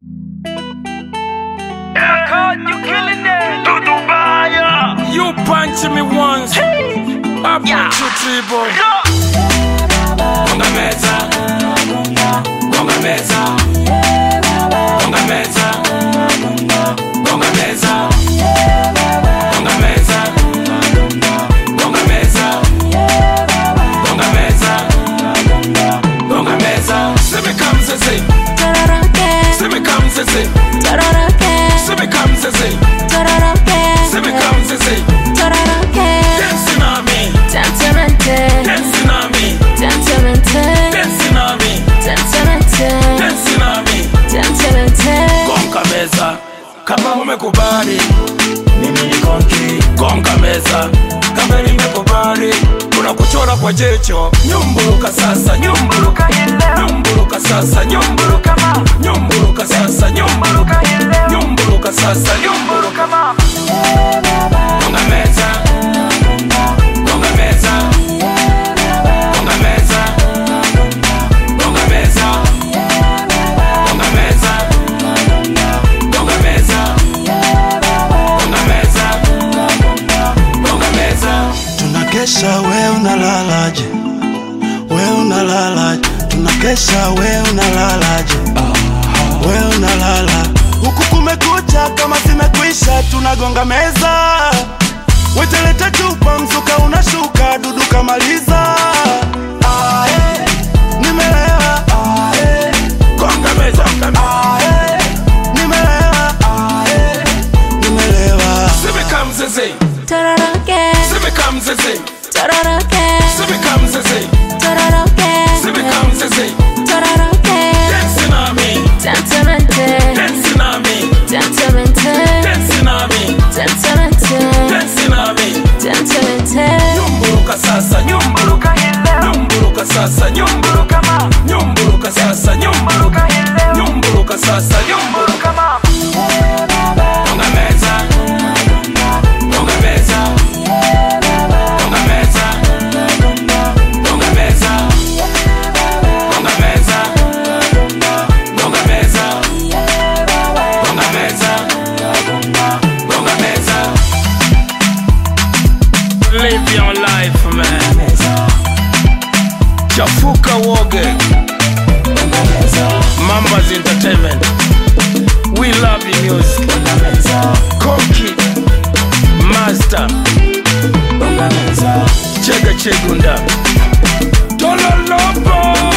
You punch me once, I punch you three boy. Gonga meza, gonga meza, gonga meza, gonga meza, gonga meza, gonga meza, gonga meza, gonga meza. See me come, say say, see me come, say say, see me come, say say, see me come, say say. Dancing on me, dancing on me, dancing on me, dancing on me. Gonga meza kama umekubali, mimi ni konki. Gonga meza kama nimekubali, kuna kuchora kwa jicho. Nyumburuka sasa, nyumburuka, nyumburuka sasa, nyumburuka, nyumburuka sasa, nyumburuka, nyumburuka sasa, nyumburuka. Gonga meza, gonga meza, gonga meza, gonga meza, gonga meza, gonga meza, gonga meza, gonga meza. tunakesha we unalalaje we unalalaje tunakesha we unalalaje we unalala huku kumekucha kama zimekwisha tunagonga meza weteleta chupa mzuka unashuka dudu kamaliza Ae, nimelewa Ae, Gonga meza, gonga meza. ae, nimelewa Ae, nimelewa See me come, say say. See me come, say say. See me come, say say. See me come, say say. Dancing on me, dancing on me, dancing on me, dancing on me. Nyumburuka sasa, nyumburuka, nyumburuka sasa, nyumburuka, nyumburuka sasa, nyumburuka, nyumburuka sasa, nyumburuka. Gonga meza, gonga meza, gonga meza, gonga meza, gonga meza, gonga meza, gonga meza, gonga meza. Live your life, man. Chafuka woge. Mambas Entertainment. We love the music. Konki. Master. Chega Chegunda. Tololopo.